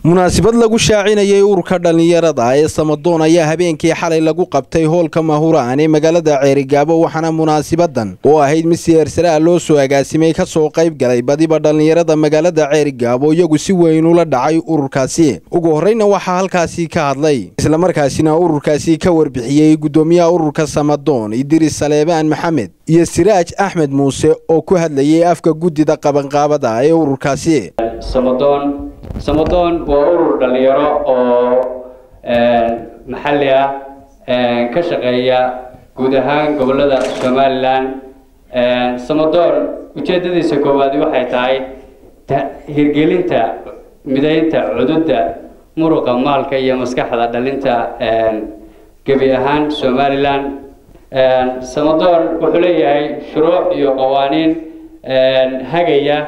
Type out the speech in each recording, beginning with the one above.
munaasabad lagu shaacinayay ururka dhallinyarada ee samadoon ayaa habeenkii xalay lagu qabtay hoolka mahuraan ee magaalada ceerigaabo waxaana munaasabadan oo ahayd mid siyaarsaraa loo soo agaasimay ka soo qayb galay badiba dhallinyarada magaalada ceerigaabo iyagu si weyn ula dhacay ururkaasi ugu horreyna waxaa halkaasi ka hadlay islamarkaasina ururkaasi ka warbixiyey guddoomiyaha ururka samadoon idiris saleebaan maxamed iyo siraaj axmed muuse oo ku hadlayay afka guddida qabanqaabada ee ururkaasi samadoon samadoon waa urur dhalinyaro oo maxalli ah ka shaqeeya guud ahaan gobolada somalilan samadoon ujeedadiisa koowaad waxay tahay hirgelinta midaynta cududda muruqa maalka iyo maskaxda dhalinta gebi ahaan somalilan samadoon wuxuu leeyahay shuruuc iyo qawaaniin hagaya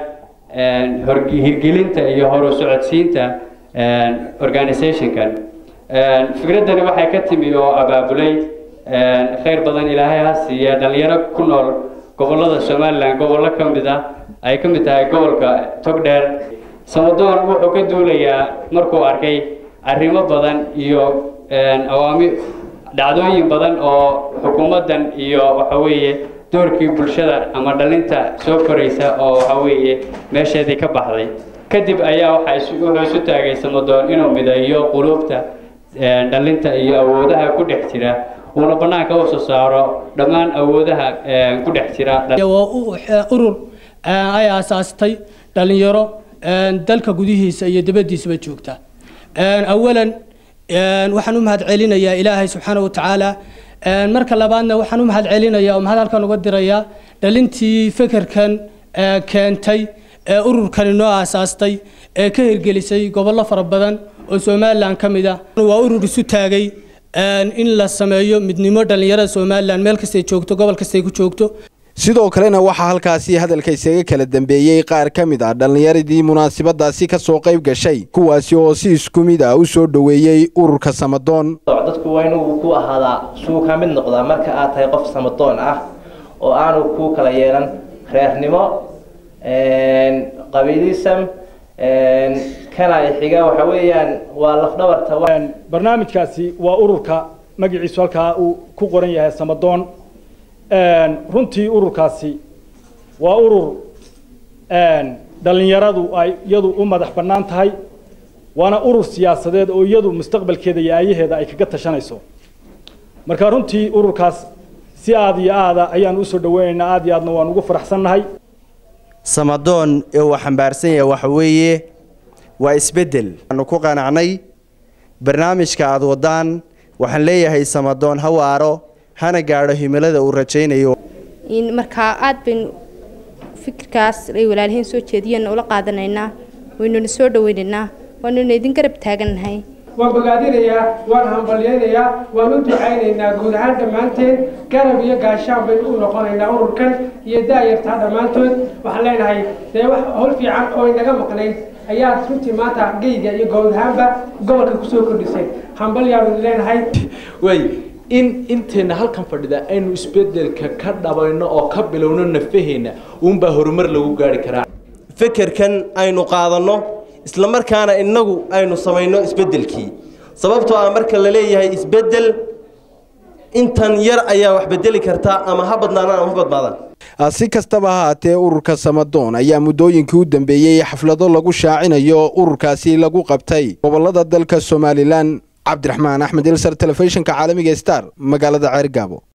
hirgelinta iyo horu socodsiinta organizationkan fikraddani waxay ka timi oo abaabulay khayr badan ilaahay ha siiya dhalinyaro ku nool gobolada somalilan gobollo ka mid ah ay ka mid tahay gobolka togdheer samadoon wuxuu ka duulayaa markuu arkay arrimo badan iyo awaami dhacdooyin badan oo xukuumaddan iyo waxa weeye doorkii bulshada ama dhalinta soo koraysa oo waxa weeye meesheedii ka baxday kadib ayaa waxa wuxuu isu taagay samadoon inuu mideeyo quluubta dhalinta iyo awoodaha ku dhex jira uuna bannaanka u soo saaro dhammaan awoodaha ku dhex jira waa urur ay aasaastay dhalinyaro dalka gudihiisa iyo dibaddiisaba joogta awalan waxaan u mahad celinayaa ilaahay subxaana wa tacaala marka labaadna waxaan u mahad celinayaa oo mahad halkan uga dirayaa dhalintii fekerkan keentay ee ururkani noo aasaastay ee ka hirgelisay gobollo fara badan oo somalilan ka mid ah waa urur isu taagay in la sameeyo midnimo dhallinyarada somalilan meel kastay joogto gobol kastay ku joogto sidoo kalena waxaa halkaasi hadalka isaga kala dambeeyey qaar ka mid ah dhallinyaradii munaasabadaasi ka soo qayb gashay kuwaasi oo si isku mid ah u soo dhoweeyey ururka samadoon dadku waa inuu ku ahaadaa suu ka mid noqdaa marka aad tahay qof samadoon ah oo aanu ku kala yeelan reernimo qabiilisam kana xiga waxa weeyaan waa lafdhabarta barnaamijkaasi waa ururka magaciisu halkaa uu ku qoran yahay samadoon runtii ururkaasi waa urur dhallinyaradu ay iyadu u madax bannaan tahay waana urur siyaasadeed oo iyadu mustaqbalkeeda iyo aayaheeda ay kaga tashanayso marka runtii ururkaas si aada iyo aada ayaan usoo dhaweynaynaa aada iyo aadna waan ugu faraxsannahay samadoon ee uu xambaarsan yahay waxa weeye waa isbeddel waanu ku qanacnay barnaamijka aada wadaan waxaan leeyahay samadoon ha waaro hana gaadho himilada uu rajaynayo markaa aada baynu fikirkaas ay walaalihiin soo jeediyeenna ula qaadanaynaa waynuna soo dhaweynaynaa waanuna idin garab taagannahay waan bogaadinayaa waan hambalyaynayaa waan u ducaynaynaa guud ahaan dhammaanteen garab iyo gaashaan baynu u noqonaynaa ururkan iyo daayartaa dhammaantood waxaan leenahay dee wax howl fiican oo inaga maqnayd ayaa runtii maanta geyga iyo guud ahaanba gobolka kusoo kordhisay hambalyaanu leenahay way in inteenna halkan fadhida aynu isbedelka ka dhabayno oo ka bilowno nafaheenna uunbaa horumar lagu gaari karaa fekerkan aynu qaadanno isla markaana innagu aynu samayno isbeddelkii sababtoo ah marka la leeyahay isbeddel intan yar ayaa wax bedeli kartaa ama ha badnaadaan ama ha badnaadaan si kastaba haatee ururka samadoon ayaa muddooyinkii u dambeeyey xaflado lagu shaacinayo ururkaasi lagu qabtay gobolada dalka somalilan cabdiraxmaan axmed ilsar telefishinka caalamiga star magaalada ceergaabo